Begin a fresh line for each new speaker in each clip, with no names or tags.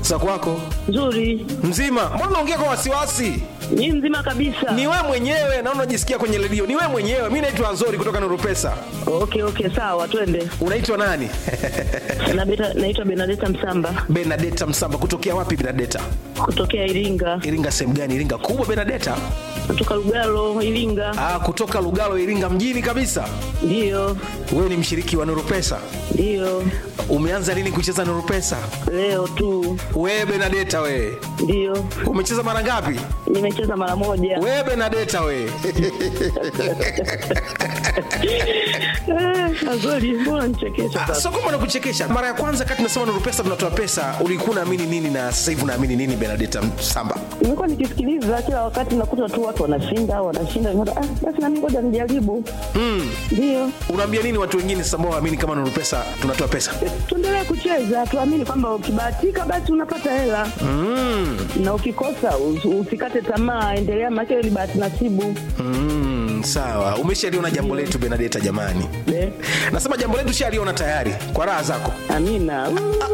za kwako
Nzuri.
mzima mbona unaongea kwa wasiwasi
Ni mzima kabisa.
ni we mwenyewe naona unajisikia kwenye redio ni we mwenyewe mi naitwa nzori kutoka nurupesa
Okay, okay, sawa, twende.
unaitwa nani
Na beta- Naitwa Benadeta Msamba
benadeta msamba kutokea wapi benadeta
kutokea Iringa,
iringa sehemu gani iringa kubwa benadeta
kutoka Lugalo, Iringa.
ah, kutoka lugalo iringa mjini kabisa
Ndiyo,
wewe ni mshiriki wa nurupesa
ndiyo,
umeanza lini kucheza nurupesa
leo tu.
wewe benadeta wewe
Ndiyo,
umecheza mara ngapi
nimecheza mara moja.
wewe benadeta wewe
Eh, Azori, mbona nichekesha
Ah,
sasa?
so kama nakuchekesha mara ya kwanza kati nasema nuru pesa tunatoa pesa ulikuwa unaamini nini na sasa hivi unaamini nini benadeta samba
Nimekuwa nikisikiliza kila wakati, nakuta tu watu wanashinda wanashinda, nikaona, ah, basi nami ngoja nijaribu. Ndiyo,
unaambia nini watu wengine sasa ambao waamini kama nuru pesa tunatoa pesa
tuendelee kucheza, tuamini kwamba ukibahatika basi unapata hela na ukikosa us- usikate tamaa, endelea, maana hiyo ni bahati nasibu.
mm, sawa umeshaliona jambo letu benadeta jamani
Eh,
nasema jambo letu shaliona tayari kwa raha zako
Amina.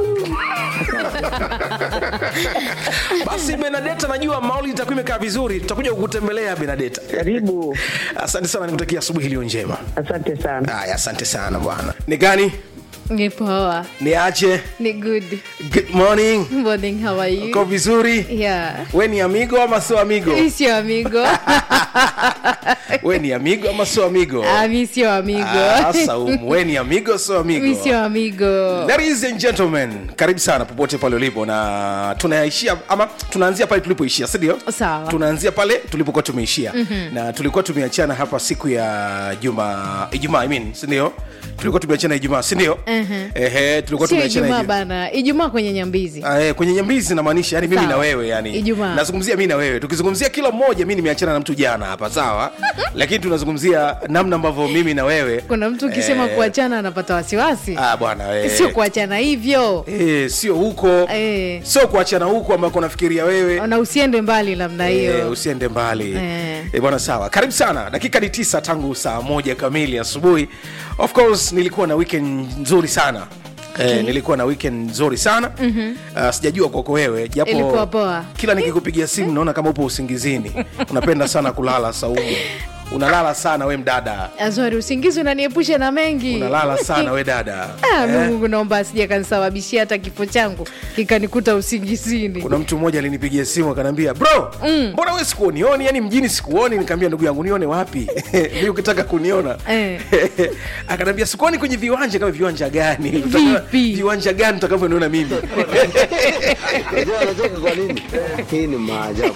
basi benadeta najua mauli itakuwa imekaa vizuri tutakuja kukutembelea benadeta
Karibu,
asante sana nikutakia asubuhi iliyo njema
asante sana.
haya asante sana bwana ni gani
Ni poa.
niache
Ni good.
good morning
Morning, how are you?
uko vizuri
Yeah.
we ni amigo ama sio amigo
Mi sio amigo.
we ni amigo ama sio amigo
Ah, mi sio amigo.
Ah, Saumu, we ni amigo sio amigo
Mi sio amigo.
Ladies and gentlemen, karibu sana popote pale ulipo na tunaishia ama tunaanzia pale tulipoishia si ndio
Sawa.
tunaanzia pale tulipokuwa tumeishia mm-hmm. na tulikuwa tumeachana hapa siku ya juma ijumaa I mean, si ndio tulikuwa tumeachana ijumaa si ndio
Mhm.
ehe tulikuwa
Sio
tumeachana
Ijumaa
Ijumaa.
bana. Ijumaa kwenye Nyambizi.
Ah, eh, kwenye nyambizi namaanisha yani mimi
Sawa.
na wewe yani
Ijumaa.
nazungumzia mi na wewe tukizungumzia kila mmoja mi nimeachana na mtu jana hapa sawa lakini tunazungumzia namna ambavyo mimi na wewe
Kuna mtu ukisema
eh,
kuachana anapata wasiwasi.
ah, bwana eh.
Sio kuachana hivyo.
Eh, sio huko
Eh.
sio kuachana huko ambako nafikiria wewe
Na usiende mbali namna
Eh,
hiyo.
usiende mbali
Eh.
Eh, bwana sawa karibu sana dakika ni tisa tangu saa moja kamili asubuhi of course nilikuwa na weekend nzuri sana Eh, nilikuwa na weekend nzuri sana mm-hmm. uh, sijajua kwako wewe japo
Ilikuwa poa.
kila nikikupigia simu naona kama upo usingizini unapenda sana kulala saumu unalala sana we mdada
Azori, usingizi unaniepusha na mengi.
unalala sana we dada
Ah,
Eh,
Mungu naomba asije kanisababishia hata kifo changu kikanikuta usingizini.
kuna mtu mmoja alinipigia simu akaniambia bro mbona we sikuonioni yani mjini sikuoni nikaambia ndugu yangu nione wapi mi ukitaka kuniona
Eh.
akaniambia sikuoni kwenye viwanja kama viwanja gani
Vipi?
viwanja gani utakavyoniona mimi
Unajua anacheka kwa nini? Hii ni maajabu.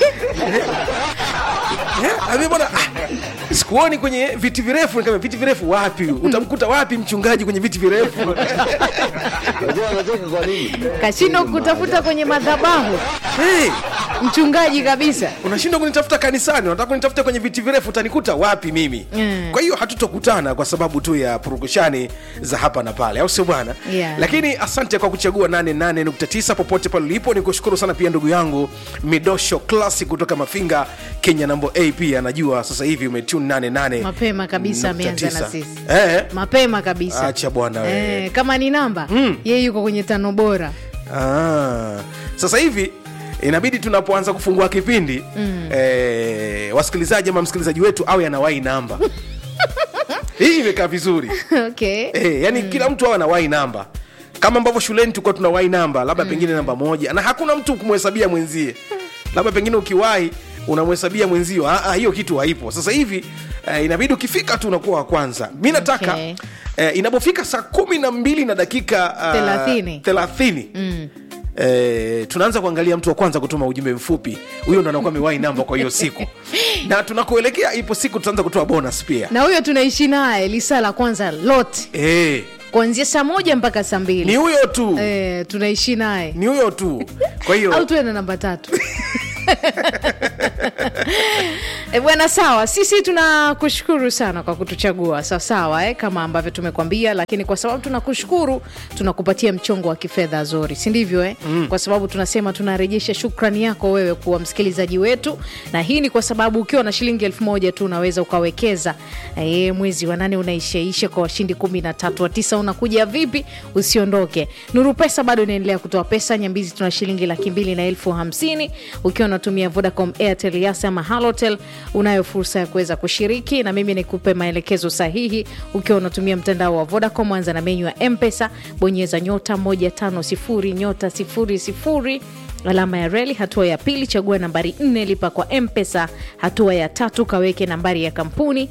Eh, ambia bwana ah, sikuoni kwenye viti virefu nikamwambia viti virefu wapi utamkuta wapi mchungaji kwenye viti virefu
Unajua anacheka kwa nini?
Kashindwa kutafuta kwenye madhabahu
hey,
mchungaji kabisa.
unashindwa kunitafuta kanisani unataka kunitafuta kwenye viti virefu utanikuta wapi mimi
Mm.
kwa hiyo hatutokutana kwa sababu tu ya purukushani za hapa na pale au sio bwana
Yeah.
lakini asante kwa kuchagua 88.9 popote pale ulipo ni kushukuru sana pia ndugu yangu midosho classic kutoka mafinga kenya nambo a pia anajua sasa hivi umetune 88
Mapema kabisa
nukta
ameanza na
tisa.
sisi.
eh,
Mapema kabisa.
acha bwana we
Eh, kama ni namba mm. yeye yuko kwenye tano bora.
Ah, sasa hivi inabidi tunapoanza kufungua kipindi mm. eh, wasikilizaji ama msikilizaji wetu awe anawai namba hii imekaa vizuri
okay.
eh, yani mm. kila mtu awe anawai namba kama ambavyo shuleni tulikuwa tunawai namba labda mm. pengine namba moja na hakuna mtu kumhesabia mwenzie labda pengine ukiwahi unamhesabia mwenzio ah, ah, hiyo kitu haipo sasa hivi eh, inabidi ukifika tu unakuwa wa kwanza mi nataka
Okay.
eh, inapofika saa kumi na mbili na dakika ah,
Thelathini.
thelathini
Mm.
Eh, tunaanza kuangalia mtu wa kwanza kutuma ujumbe mfupi huyo ndo anakuwa amewai namba kwa hiyo siku na tunakuelekea ipo siku tutaanza kutoa bonus pia
na huyo tunaishi naye lisaa la kwanza lote
eh,
kuanzia saa moja mpaka saa
ni
mbili
huyo tu
eh, tunaishi naye
ni huyo tu kwa hiyo
au tuwe na namba tatu E bwana, sawa. Sisi tunakushukuru sana kwa kutuchagua sawasawa, eh, kama ambavyo tumekwambia, lakini kwa sababu tunakushukuru tunakupatia mchongo wa kifedha Zori, si ndivyo eh? mm. Kwa sababu tunasema tunarejesha shukrani yako wewe kuwa msikilizaji wetu, na hii ni kwa sababu ukiwa na shilingi elfu moja tu unaweza ukawekeza eh, mwezi wa nane unaishaisha kwa washindi kumi na tatu wa tisa unakuja vipi? Usiondoke. Nuru Pesa bado inaendelea kutoa pesa Nyambizi, tuna shilingi laki mbili na elfu hamsini ukiwa unatumia Vodacom, Airtel, Yas ama Halotel unayo fursa ya kuweza kushiriki, na mimi nikupe maelekezo sahihi. Ukiwa unatumia mtandao wa Vodacom, anza na menyu ya Mpesa, bonyeza nyota 150 nyota 00 alama ya reli. Hatua ya pili, chagua nambari nne, lipa kwa Mpesa. Hatua ya tatu, kaweke nambari ya kampuni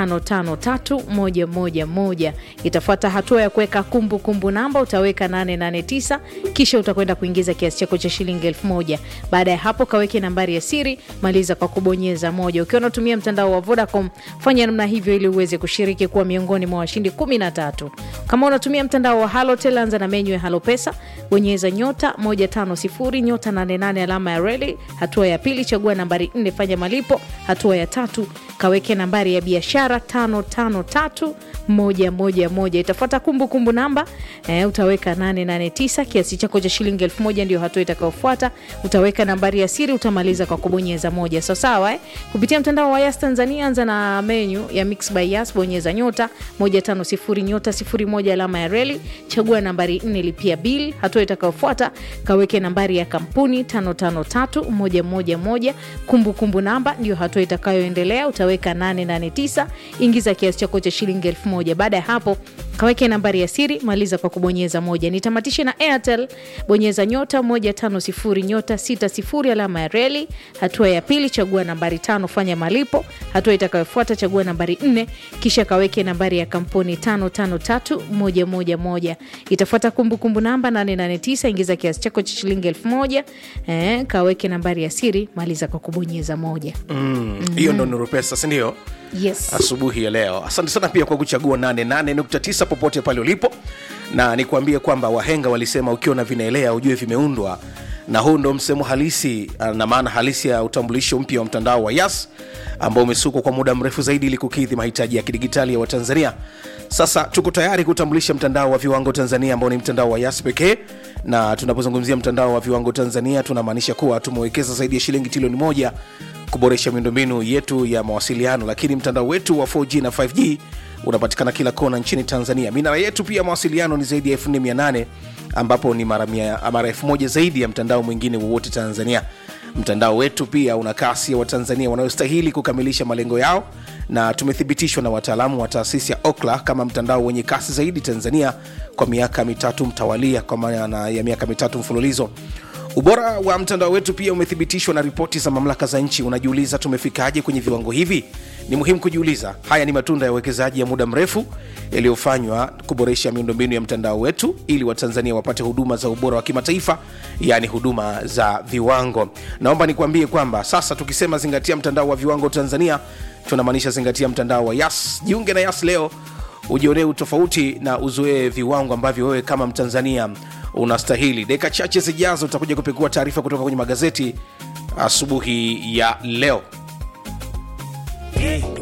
553111. Itafuata hatua ya kuweka kumbukumbu namba, utaweka 889 kisha utakwenda kuingiza kiasi chako cha shilingi elfu moja. Baada ya hapo, kaweke nambari ya siri, maliza kwa kubonyeza moja. Ukiwa unatumia mtandao wa Vodacom, fanya namna hivyo ili uweze kushiriki kuwa miongoni mwa washindi 13. Kama unatumia mtandao wa Halotel, anza na menyu ya Halo Pesa, bonyeza nyota 150 nyota 88 alama ya reli. Hatua ya pili, chagua nambari 4, fanya malipo. Hatua ya tatu, kaweke nambari ya biashara 553111. Itafuata kumbukumbu namba eh, utaweka 889 kiasi chako cha shilingi elfu moja ndio hatua itakayofuata. Utaweka nambari ya siri, utamaliza kwa kubonyeza moja. So sawa eh? Kupitia mtandao wa Yas Tanzania, anza na menyu ya Mix by Yas, bonyeza nyota 150 nyota 01 alama ya reli, chagua nambari 4, lipia bill. Hatua itakayofuata kaweke nambari ya kampuni 553111 kumbukumbu namba ndio hatua itakayoendelea. Utaweka 889 ingiza kiasi chako cha shilingi elfu moja. Baada ya hapo kaweke nambari ya siri, maliza kwa kubonyeza moja. Nitamatishe na Airtel, bonyeza nyota 150 nyota 60 alama ya reli. Hatua ya pili, chagua nambari tano, fanya malipo. Hatua itakayofuata chagua nambari nne, kisha kaweke nambari ya kampuni 553111. Itafuata kumbukumbu namba 889, ingiza kiasi chako cha shilingi elfu moja. Eh, kaweke nambari ya siri, maliza kwa kubonyeza moja.
hiyo ndo Nuru Pesa, si ndio?
Yes.
asubuhi ya leo. Asante sana pia kwa kuchagua 88.9 popote pale ulipo, na nikuambie kwamba wahenga walisema ukiona vinaelea ujue vimeundwa, na huu ndo msemo halisi ah, na maana halisi ya utambulisho mpya wa mtandao wa Yas ambao umesukwa kwa muda mrefu zaidi ili kukidhi mahitaji ya kidigitali ya Watanzania. Sasa tuko tayari kutambulisha mtandao wa viwango Tanzania ambao ni mtandao wa Yas pekee, na tunapozungumzia mtandao wa viwango Tanzania tunamaanisha kuwa tumewekeza zaidi ya shilingi trilioni moja kuboresha miundombinu yetu ya mawasiliano, lakini mtandao wetu wa 4G na 5G unapatikana kila kona nchini Tanzania. Minara yetu pia mawasiliano ni zaidi ya 4800 ambapo ni mara mia- mara elfu moja zaidi ya mtandao mwingine wowote Tanzania. Mtandao wetu pia una kasi ya Watanzania wanayostahili kukamilisha malengo yao, na tumethibitishwa na wataalamu wa taasisi ya Okla kama mtandao wenye kasi zaidi Tanzania kwa miaka mitatu mtawalia, kwa maana ya miaka mitatu mfululizo. Ubora wa mtandao wetu pia umethibitishwa na ripoti za mamlaka za nchi. Unajiuliza tumefikaje kwenye viwango hivi? Ni muhimu kujiuliza. Haya ni matunda ya uwekezaji ya muda mrefu yaliyofanywa kuboresha miundombinu ya mtandao wetu ili Watanzania wapate huduma za ubora wa kimataifa, yaani huduma za viwango. Naomba nikuambie kwamba sasa tukisema zingatia mtandao wa viwango Tanzania, tunamaanisha zingatia mtandao wa Yas. Jiunge na Yas leo ujionee utofauti na uzoee viwango ambavyo wewe kama Mtanzania unastahili. Dakika chache zijazo utakuja kupekua taarifa kutoka kwenye magazeti asubuhi ya leo.